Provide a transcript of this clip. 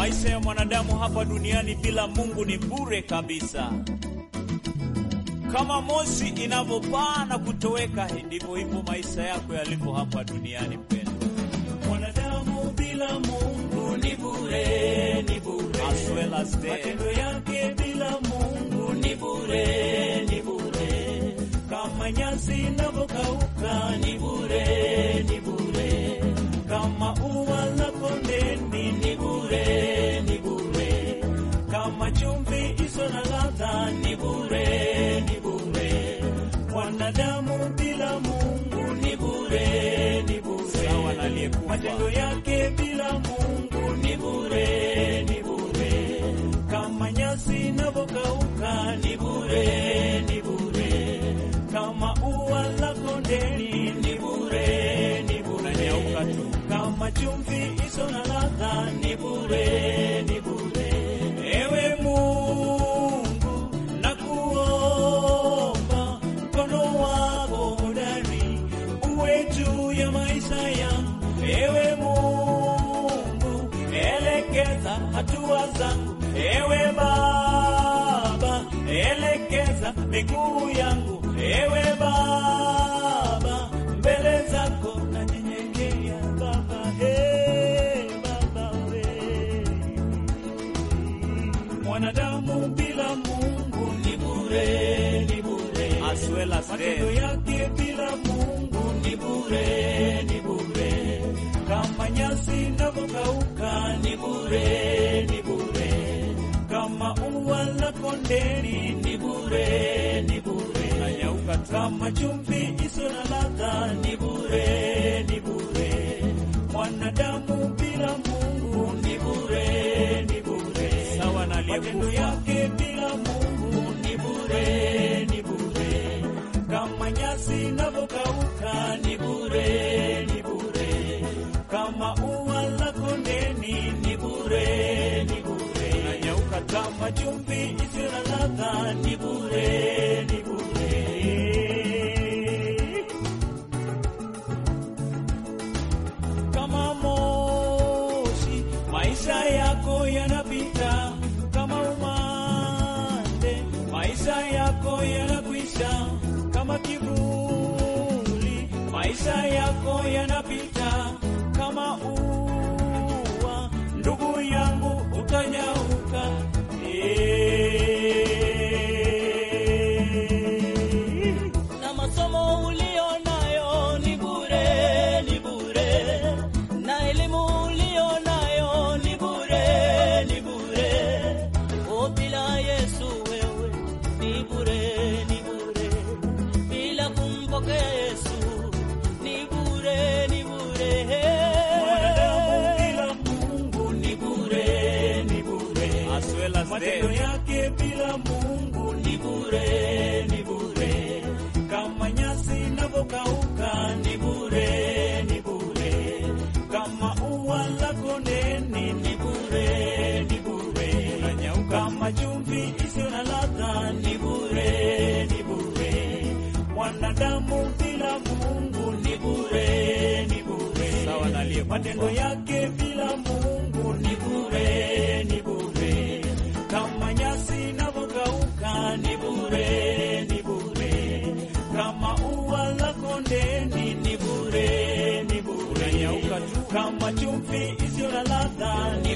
Maisha ya mwanadamu hapa duniani bila Mungu ni bure kabisa. Kama moshi inavyopaa na kutoweka, ndivyo hivyo maisha yako yalivyo hapa duniani. Mpendwa, Mwanadamu bila Mungu ni bure, ni bure. as well as dead. Matendo yake bila Mungu ni bure, ni bure. Kama nyasi inavyokauka ni bure, ni bure. Kama ua la kondeni ni bure, ni bure. Kama chumvi iso na ladha ni bure, ni bure. Mwanadamu bila Mungu ni bure, ni bure. Sawa na aliyekufa. Matendo yake bila Mungu ni bure, ni bure. Kama nyasi inavyokauka ni bure, ni bure. Kama ua la kondeni ni bure, ni bure. Unanyauka tu. Kama chumvi iso na ladha ni bure, ni bure. Ewe Mungu nakuomba, mkono wako hodari uwe juu ya maisha yangu. Ewe Mungu elekeza hatua zangu. Ewe Baba elekeza miguu yangu. Ewe Baba mbele zako nanyenyekea Baba, hey, Baba we mwanadamu bila Mungu ni bure, ni bure. As well as Matendo dead. yake bila Mungu ni bure, ni bure. Kama nyasi inavyokauka ni bure, ni bure. Kama ua la kondeni ni bure, ni bure. Unanyauka tu. Kama chumvi iso na ladha ni bure, ni bure. Mwanadamu bila Mungu ni bure, ni bure. Sawa na Matendo aliyekufa. yake bila Mungu ni bure, ni bure. Kama nyasi inavyokauka ni bure, ni bure. Kama ua la kondeni ni bure, ni bure. Unanyauka tu. Kama chumvi isiyo na ladha ni bure, ni bure. Kama moshi maisha yako yanapita, kama umande maisha yako yanakwisha, kama kivuli maisha yako yanapita, kama ua ndugu yangu utanyauka. Eh. na masomo ulio nayo ni bure, ni bure, na elimu ulio nayo ni bure, ni bure. O, bila Yesu wewe ni bure, ni bure, bila kumpokea Yesu ni bure, ni bure. Mwanadamu bila Mungu ni bure, ni bure. As well as Matendo dead. yake bila Mungu ni bure, ni bure. Kama nyasi inavyokauka ni bure, ni bure. Kama ua la kondeni ni bure, ni bure. Unanyauka. Kama chumvi isiyo na ladha ni bure, ni bure. Mwanadamu bila Mungu ni bure, ni bure. Sawa na aliyekufa. Matendo yake bila Mungu ni bure, ni bure. Kama nyasi inavyokauka ni bure, ni bure. Kama ua la kondeni ni bure, ni bure. Unanyauka tu. Kama chumvi isiyo na ladha ni